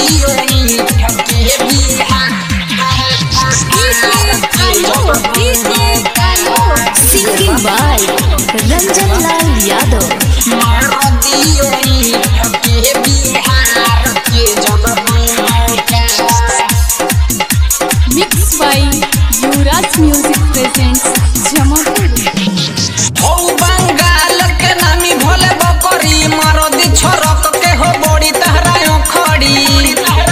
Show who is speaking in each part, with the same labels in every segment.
Speaker 1: दियो ईठ के Bihar
Speaker 2: Singing by Ranjan Lal Yadav.
Speaker 1: मार दियो ईठ के बिहार के जब मौका
Speaker 2: Mixed by Yuvraj Music presents Jamapur.
Speaker 1: हौ बंगाल के नामी भोले बकरी मारदी छोरक के हो बड़ी तहरा खड़ी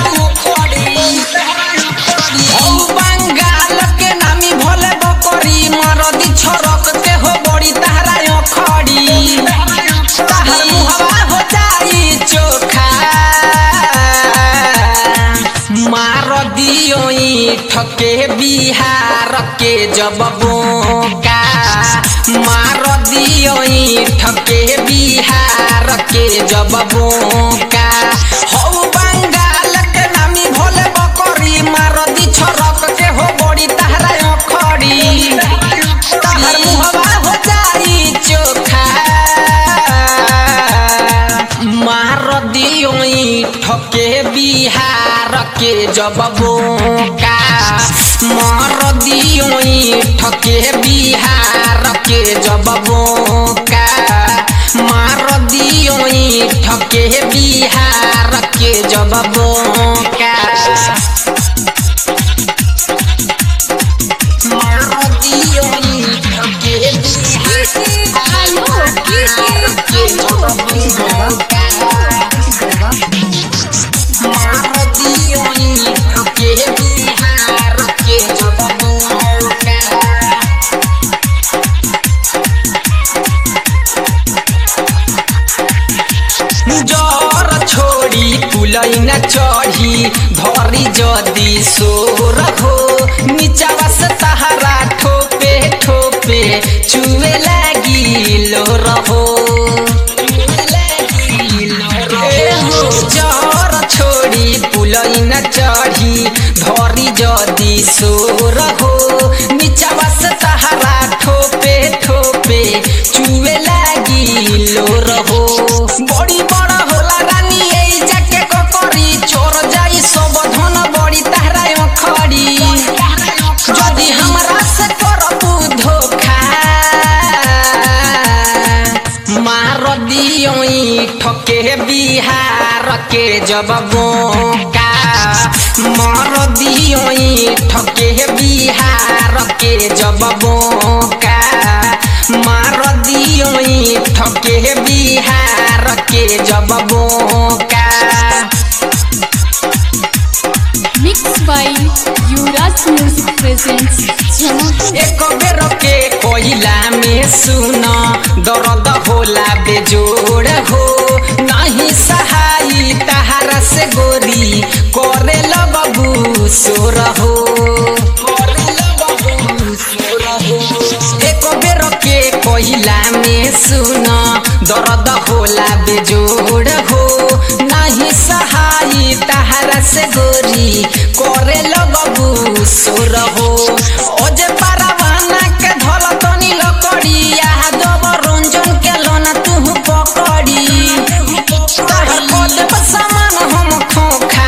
Speaker 1: हौ बंगाल के नामी भोले बकरी मारदी छोरक के हो बड़ी तहरा खड़ी तहर मुहवा हो जाई चोखा मार दियो ईठ के बिहार के जब बोका मार दियो ईठ के बिहार के जब बोका हौ बंगाल के नामी भोले बकरी मार दी छोरक के हो बड़ी तहरा खड़ी तहर मुहवा हो जाई चोखा मार दियो ईठ के बिहार के जब बोका मार दियो ईठ के बिहार के जब बोका मार दियो ईठ के बिहार के जब बोका मार दियो ईठ के बिहार के जब बोका मार दियो ईठ के बिहार के जब बोका जर छोड़ी कुलैन चढ़ी धरी जदी सोर हो निचावा से तहरा ठोपे ठोपे चुए लागी लोर हो ए हो जर छोड़ी पुलैन चढ़ी धरी जदी सोर हो निचावा से तहरा ठोपे ठोपे चुए लागी लोर हो बड़ी बड़ा होला रानी এই যাকে ককরি চোর যাই সব ধন বড়ি তাহরায় খড়ি যদি हमरा से करबू धोखा मार दियो ठके बिहार के जब बोका मार दियो ठके बिहार के जब बोका मार दियो ठके बिहार के जब बोका
Speaker 2: Mixed by Yuvraj Music presents Jamapur.
Speaker 1: एक बेर के कोयला में सुन दर्द होला बेजोड़ हो नहीं सहाई तहारा से गोरी करे लगबू सोर हो एक बेर के कोयला में सुन दर्द होला बेजोड़ हो नहीं सहाई तहारा से गोरी करे लगबू सोर हो ओजे पारावाना के धल तनी लकड़ी आहा दब रंजन के लोना तू पकड़ी तहर कदम सामान हम खोखा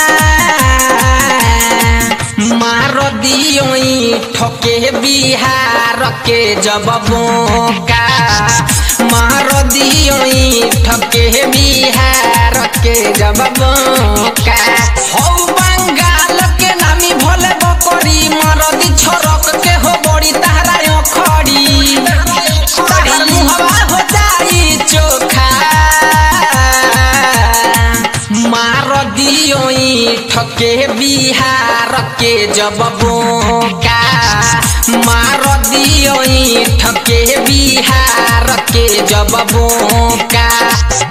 Speaker 1: मार दियो ठके बिहार के जब बोका मार दियो ठके बिहार के जब बोका हौ बंगाल के नामी भोले बकरी मार दी छोरक के हो बड़ी तहरा खड़ी तहर मुहवा हो जाई चोखा मार दियो ठके बिहार के जब बोका मार दियो ठके बिहार के जब बोका